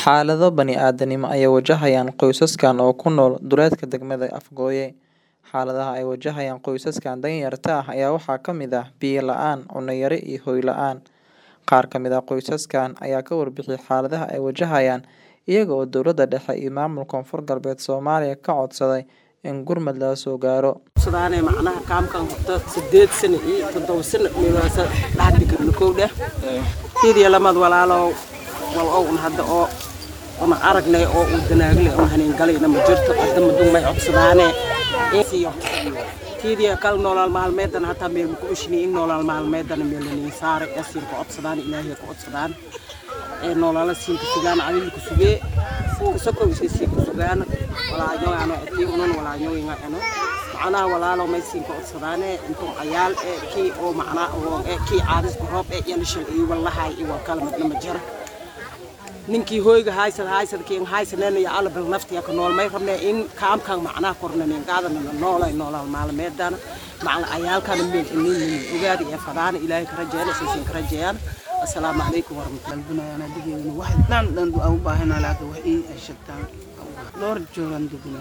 Xaalado bani'aadamnimo ayay wajahayaan qoysaskan oo ku nool duleedka degmada Afgoye. Xaaladaha ay wajahayaan qoysaskan danyarta ah ayaa waxaa ka mid ah biyo la'aan, cunno yari iyo hoy la'aan. Qaar ka mid ah qoysaskan ayaa ka warbixiyay xaaladaha ay wajahayaan, iyaga oo dowladda dhexe iyo maamulka Koonfur Galbeed Soomaaliya ka codsaday in gurmad lala soo gaaro. sudaane macnaha kaamkan horta sideed sano iyo toddoba sano meelahaas dhaxal digirna kow dheh fiiriya lamad walaalow wal ow un hadda oo una aragnay oo uu danaagle un hanin galayna ma jirto hadda madun may codsadaane insiyo fiiriya kal noolaal maalmeedan hataa meel ku ushini in noolaal maalmeedan meel la saaray asiin ku codsadaan ilaahay ku codsadaan ee noolaala siin ku sugaan adil ku sugee kusoko siin ku sugaan walaaño ano ati unon walaaño inga ano macnaha walaalo may siin ku codsadaane intuu ayaal ee kii oo macnaa oo ee kii caadis ku roob ee yalishal iyo wallahay iyo kala midna ma jira ninkii hoyga haysad haysad kiin haysaneen iyo alla bil naftiya ka nool may rabnee in kaamkan macnaha kornaneen qaadana la noolay noolal maalmeedana macna ayaalkana meel inin ogaadi ee fadaana ilaahay ka rajeeyana siisin ka rajeeyaan assalaamu calaykum warahmatullahi dalbinayana digeena wax dhan dhan aan u baahanaa laakiin wax ii ay shagtaan dhowr joogan degna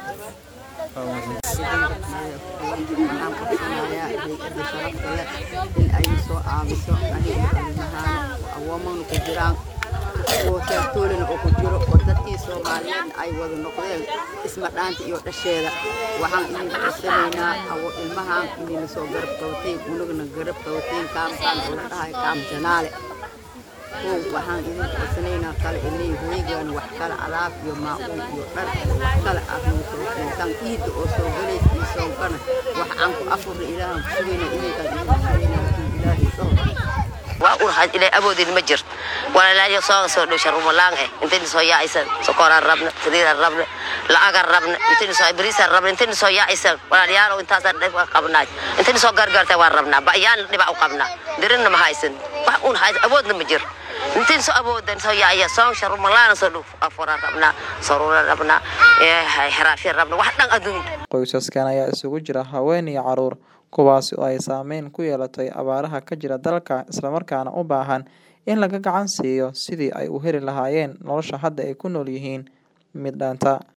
waxaan qabsanayaa hay-adda sharafta leh in ay soo caawiso aniga ilmahaan awoomana ku jiraan oo teertoolina oo ku jiro oo dadkii soomaaliyeed ay wada noqdeen isma dhaanta iyo dhasheeda waxaan idin codsanaynaa awo ilmahaan inayna soo garab qabateen unagana garab qabateen kaamkaan oo la dhahay kaam janaale kow waxaan idin codsanaynaa kale inay hoygaan wax kale alaab iyo maacuun iyo dhar wax kale aad nagu soo keentaan iidda oo soo galaysa iyo soonkana wax aan ku afurna ilaahan ku sugayna idinkaan idin sugayna laakiin ilaahay dhaho waa un had ilay awoodin ma jirto walaalaayo sooga soo dhow sharumalaan eh intayna soo yaacaysan sokoraan rabna saliidaan rabna lacagaan rabna intayna soo bariisaan rabna intayna soo yaacaysan walaalayaalow intaasaan dhib qabnaay intayna soo gargaartay waan rabnaa ba'yaan dhibaa u qabnaa dirinna ma haysan wax un haysan awoodna ma jiro intayna soo awoodan soo yaacaya soon sharumalaana soo dhow afuraan rabnaa saruuraan rabnaa xiraafyaan rabna wax dhan adduun Qoysaskan ayaa isugu jira haween iyo carruur, kuwaas oo ay saameyn ku yeelatay abaaraha ka jira dalka isla markaana u baahan in laga gacan siiyo sidii ay u heli lahaayeen nolosha hadda ay ku nool yihiin mid dhaanta.